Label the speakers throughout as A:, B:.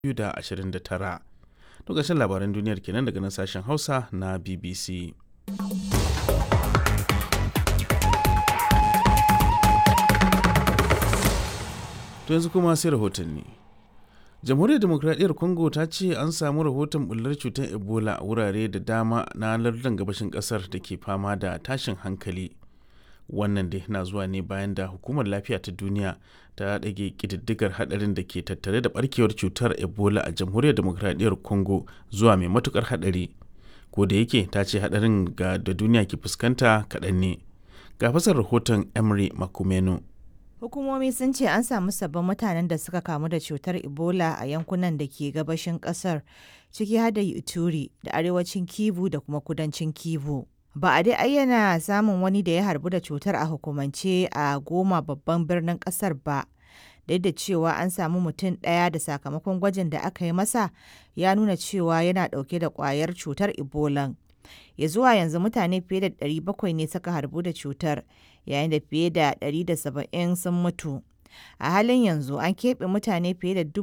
A: 2029. Lokacin labaran duniyar kenan daga nan sashen Hausa na BBC. To yanzu kuma sai rahotanni. jamhuriyar demokradiyyar congo ta ce an samu rahoton bullar cutar ebola a wurare da dama na lardin gabashin kasar da ke fama da tashin hankali wannan dai na zuwa ne bayan da hukumar lafiya ta duniya ta ɗage ƙididdigar haɗarin da ke tattare da barkewar cutar ebola a jamhuriyar demokradiyyar congo zuwa mai matukar haɗari ko da yake ta ce haɗarin ga da duniya ke fuskanta kaɗan ne ga fasar rahoton emery makumenu
B: Hukumomi sun ce an samu sabbin mutanen da suka kamu da cutar Ebola a yankunan da ke gabashin kasar ciki har da Ituri da arewacin Kivu da kuma kudancin Kivu. Ba a dai ayyana samun wani da ya harbu da cutar a hukumance a goma babban birnin kasar ba. Duk da cewa an samu mutum ɗaya da sakamakon gwajin da aka yi masa ya nuna cewa yana ɗauke da ƙwayar cutar Ebola. ya zuwa yanzu mutane fiye da 700 ne suka harbu da cutar yayin da fiye da 170 sun mutu a halin yanzu an keɓe mutane fiye da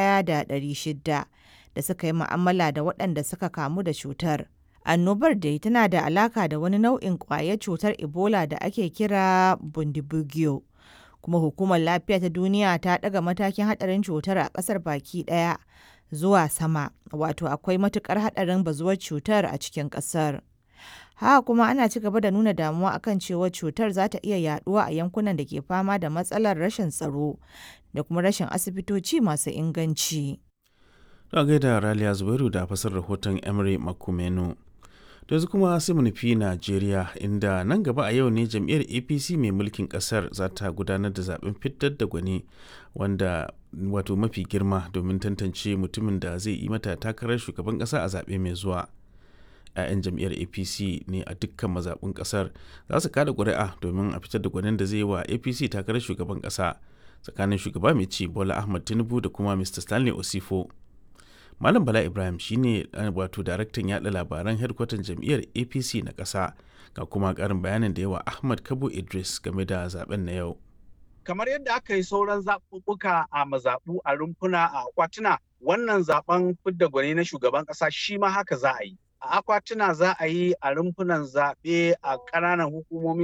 B: 1,600 da suka yi mu'amala da waɗanda suka kamu da cutar annobar dai tana da alaka da wani nau'in ƙwayar cutar ebola da ake kira bundibugyo kuma hukumar lafiya ta duniya ta ɗaga matakin haɗarin cutar a ƙasar baki ɗaya zuwa sama wato akwai matukar haɗarin bazuwar cutar a cikin ƙasar. Haka kuma ana ci gaba da nuna damuwa akan cewa cutar za ta iya yaduwa a yankunan da ke fama da matsalar rashin tsaro da kuma rashin asibitoci masu inganci.
A: Don gaida Raliya Zubairu da fasar rahoton Emery Makumenu. da yanzu kuma sai mu nufi Najeriya inda nan gaba a yau ne jam'iyyar APC mai mulkin kasar za ta gudanar da zaben fitar da gwani wanda wato mafi girma domin tantance mutumin da zai yi mata takarar shugaban kasa a zaɓe mai zuwa. 'ya'yan jam'iyyar apc ne a dukkan mazaɓin ƙasar za su kada ƙuri'a domin a fitar da gwanin da zai yi wa apc takarar shugaban ƙasa tsakanin shugaba mai ci bola ahmad tinubu da kuma mr stanley osifo Malam Bala Ibrahim shine wato daraktan yada labaran hedkwatan jam'iyyar APC na ƙasa ga kuma ƙarin bayanin da yawa Ahmad Kabo Idris game da zaben na yau.
C: Kamar yadda aka yi sauran zaɓuɓɓuka a mazaɓu a rumfuna a akwatuna wannan zaben fidda gwani na shugaban ƙasa shi ma haka za a yi. A akwatuna za a yi a rumfunan zaɓe a ƙananan hukumomi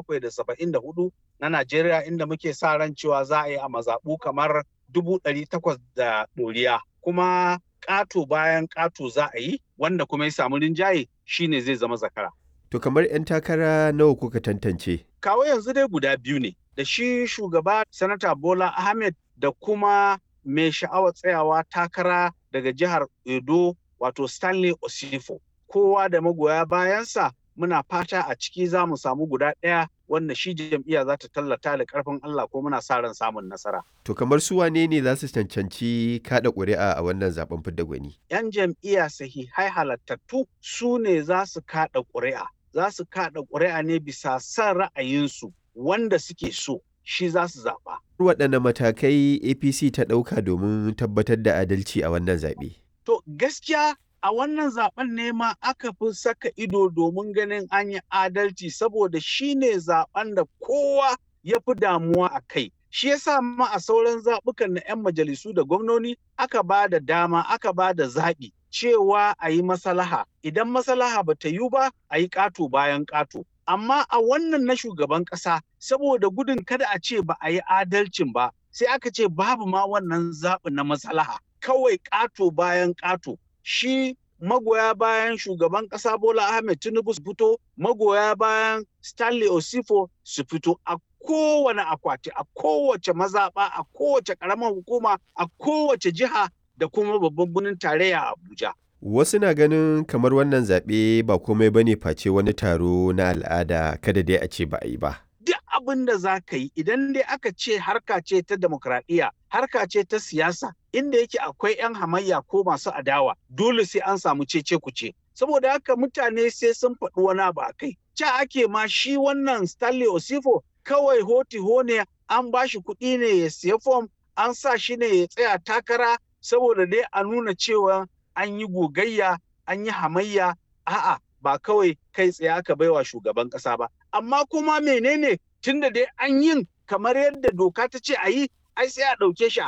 C: 774 na Najeriya inda muke sa ran cewa za a yi a mazaɓu kamar dubu ɗari takwas da ɗoriya. Kuma ƙato bayan ƙato za a yi wanda kuma ya samu rinjaye shine zai zama zakara.
D: To kamar 'yan takara nawa kuka tantance?
C: Kawo yanzu dai guda biyu ne da shi shugaba sanata Bola Ahmed da kuma mai sha'awar tsayawa takara daga jihar Edo wato Stanley Osifo. Kowa da magoya bayansa muna fata a ciki za mu samu guda ɗaya wanda shi jam'iyya za ta tallata da ƙarfin Allah ko muna sa ran samun nasara.
D: To kamar su wane ne za su cancanci kada ƙuri'a a wannan zaben fidda gwani?
C: 'Yan jam'iyya sahihai halattattu su ne za su kada ƙuri'a. Za su kada ƙuri'a ne bisa son ra'ayinsu wanda suke so shi za su zaɓa.
D: Waɗanne matakai APC ta ɗauka domin tabbatar da adalci a wannan zaɓe?
C: To gaskiya a wannan zaben ne ma aka fi saka ido domin ganin an yi adalci saboda shi ne zaben da kowa ya fi damuwa a kai. Shi yasa ma a sauran zaɓukan na 'yan majalisu da gwamnoni aka ba da dama aka ba da zaɓi cewa a yi masalaha. Idan masalaha ba ta yi ba a yi ƙato bayan ƙato. Amma a wannan na shugaban ƙasa saboda gudun kada a ce ba a yi adalcin ba sai aka ce babu ma wannan zaɓi na masalaha. Kawai ƙato bayan ƙato. shi magoya bayan shugaban ƙasa Bola Ahmed Tinubu su fito, magoya bayan Stanley Osifo su fito a kowane akwati, a kowace mazaɓa, a kowace ƙaramar hukuma, a kowace jiha da kuma babban birnin tarayya Abuja.
D: Wasu na ganin kamar wannan zaɓe ba komai bane face wani taro na al'ada kada dai a ce ba a yi ba.
C: duk abin da za ka yi idan dai aka ce harka ce ta demokradiyya harka ce ta siyasa inda yake akwai 'yan hamayya ko masu adawa dole sai an samu cece kuce saboda haka mutane sai sun faɗi wani abu a kai ca ake ma shi wannan stanley osifo kawai hoti ne an ba shi kuɗi ne ya siya fom an sa shi ne ya tsaya takara saboda dai a nuna cewa an yi gogayya an yi hamayya a'a ba kawai kai tsaye aka baiwa shugaban ƙasa ba amma kuma menene tunda dai an yin kamar yadda doka ta ce a yi ai sai a ɗauke shi a haka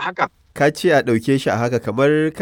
D: ka ce a ɗauke shi a haka kamar